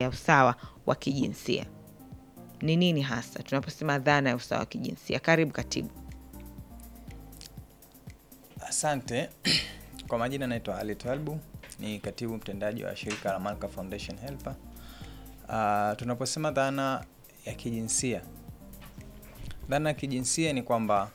ya usawa wa kijinsia. Ni nini hasa tunaposema dhana ya usawa wa kijinsia? Karibu katibu. Asante. Kwa majina naitwa Ali Twalbu, ni katibu mtendaji wa shirika la Malka Foundation Helper. Uh, tunaposema dhana ya kijinsia, dhana ya kijinsia ni kwamba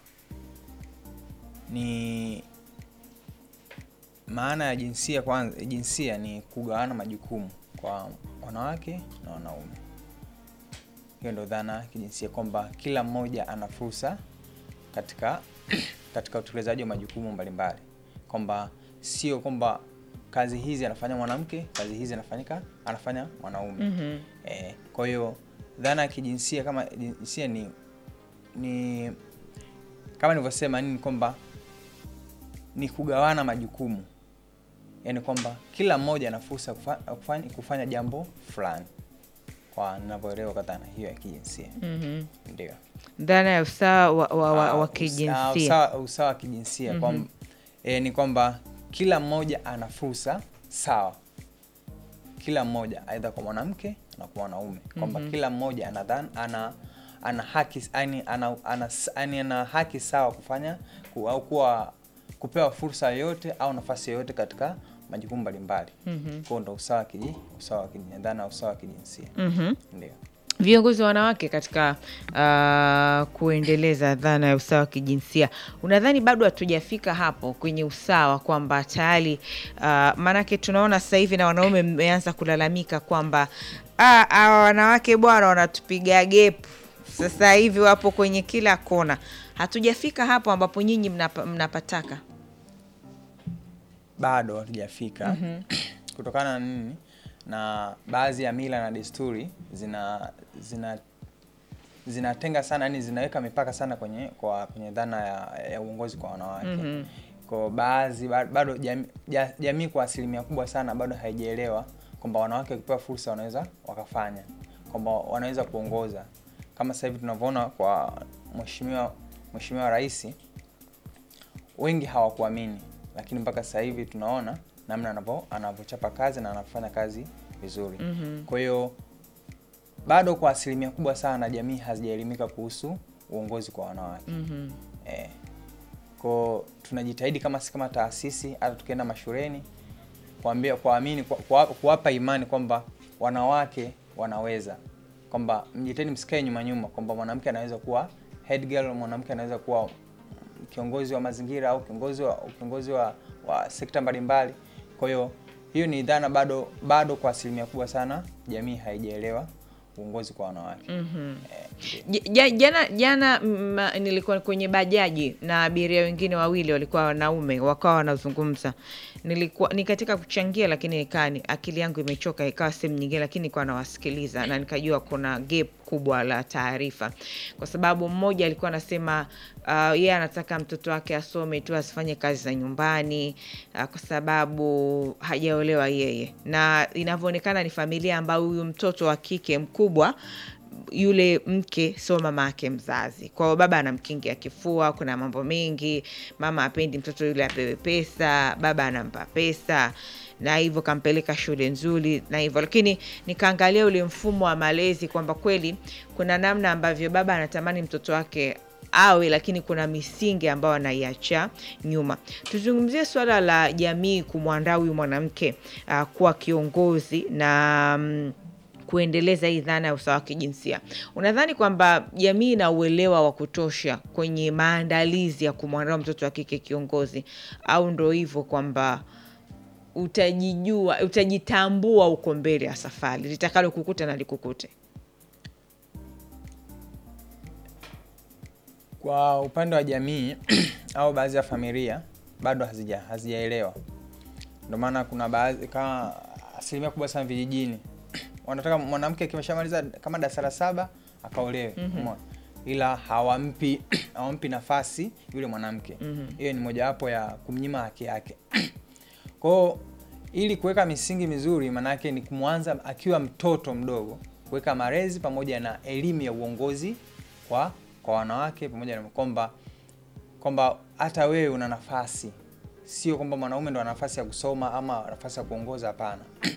ni maana ya jinsia kwanza, jinsia ni kugawana majukumu kwa wanawake na wanaume. Hiyo ndio dhana ya kijinsia, kwamba kila mmoja ana fursa katika katika utekelezaji wa majukumu mbalimbali, kwamba sio kwamba kazi hizi anafanya mwanamke, kazi hizi anafanyika anafanya mwanaume. Mhm. Eh, kwa hiyo dhana ya kijinsia kama jinsia ni ni kama nilivyosema nini kwamba ni kugawana majukumu, yaani kwamba kila mmoja ana fursa ya kufa- ya kufanya, kufanya jambo fulani, kwa ninavyoelewa kwa dhana hiyo ya kijinsia Mhm. ndio. Dhana ya usawa wa, wa, wa, Ah, wa usa- kijinsia. usawa, usawa wa kijinsia kwamba eh, ni kwamba kila mmoja ana fursa sawa, kila mmoja aidha kwa mwanamke na kwa mwanaume, kwamba kila mmoja ana dhan, ana ana haki yani ana, ana, ana, ana haki sawa kufanya ku, au kuwa kupewa fursa yoyote au nafasi yoyote katika majukumu mbalimbali. mm Kwa ndo usawa wa kiji usawa wa kijinsia, dhana ya usawa wa kijinsia Mhm. ndio. Viongozi wa wanawake katika uh, kuendeleza dhana ya usawa wa kijinsia, unadhani bado hatujafika hapo kwenye usawa, kwamba tayari uh, maanake tunaona sasa hivi na wanaume mmeanza kulalamika kwamba "Ah, hawa wanawake bwana wanatupiga gepu sasa hivi, wapo kwenye kila kona. Hatujafika hapo ambapo nyinyi mnapa, mnapataka. bado hatujafika kutokana na nini na baadhi ya mila na desturi zina zina zinatenga sana yani zinaweka mipaka sana kwenye kwa kwenye dhana ya, ya uongozi kwa wanawake kwa baadhi ba- bado jamii ja- jamii kwa asilimia kubwa sana bado haijaelewa kwamba wanawake wakipewa fursa wanaweza wakafanya kwamba wanaweza kuongoza kama sasa hivi tunavyoona kwa mheshimiwa mheshimiwa rais wengi hawakuamini, lakini mpaka sasa hivi tunaona namna anavyo anavyochapa kazi na anafanya kazi vizuri. Kwa hiyo bado kwa asilimia kubwa sana jamii hazijaelimika kuhusu uongozi kwa wanawake. Eh, kwa tunajitahidi kama si kama taasisi, hata tukienda mashuleni kuambia kuamini kwa- kuwa- kuwapa imani kwamba wanawake wanaweza, kwamba mjitahidi msikae nyuma nyuma, kwamba mwanamke anaweza kuwa head girl, mwanamke anaweza kuwa mm, kiongozi wa mazingira au kiongozi wa kiongozi wa, wa sekta mbalimbali. Kwa hiyo hiyo ni dhana bado bado kwa asilimia kubwa sana jamii haijaelewa uongozi kwa wanawake. Eh, ndio. J- ja- Jana jana mm, nilikuwa kwenye bajaji na abiria wengine wawili walikuwa wanaume, wakawa wanazungumza. Nilikuwa ni katika kuchangia, lakini nikaa ni akili yangu imechoka, ikawa sehemu nyingine, lakini nilikuwa nawasikiliza na nikajua kuna gap kubwa la taarifa, kwa sababu mmoja alikuwa anasema uh, yeye anataka mtoto wake asome tu asifanye kazi za nyumbani uh, kwa sababu hajaolewa yeye, na inavyoonekana ni familia ambayo huyu mtoto wa kike mkubwa yule mke sio mama yake mzazi. Kwa hiyo baba anamkingia kifua, kuna mambo mengi. Mama apendi mtoto yule apewe pesa, baba anampa pesa na hivyo kampeleka shule nzuri na hivyo, lakini nikaangalia ule mfumo wa malezi kwamba kweli kuna namna ambavyo baba anatamani mtoto wake awe lakini kuna misingi ambayo anaiacha nyuma. Tuzungumzie suala la jamii kumwandaa huyu mwanamke uh, kuwa kiongozi na mm, kuendeleza hii dhana ya usawa wa kijinsia. Unadhani kwamba jamii ina uelewa wa kutosha kwenye maandalizi ya kumwandaa mtoto wa kike kiongozi, au ndo hivyo kwamba utajijua, utajitambua uko mbele ya safari, litakalo kukuta na likukute? Kwa upande wa jamii au baadhi ya familia bado hazija hazijaelewa, ndio maana kuna baadhi kama asilimia kubwa sana vijijini wanataka mwanamke akimeshamaliza kama darasa la saba akaolewe, umeona? ila hawampi hawampi nafasi yule mwanamke. Hiyo ni mojawapo ya kumnyima haki yake. Kwao ili kuweka misingi mizuri, maanake ni kumwanza akiwa mtoto mdogo, kuweka malezi pamoja na elimu ya uongozi kwa kwa wanawake, pamoja na kwamba kwamba hata wewe una nafasi, sio kwamba mwanaume ndo ana nafasi ya kusoma ama nafasi ya kuongoza. Hapana,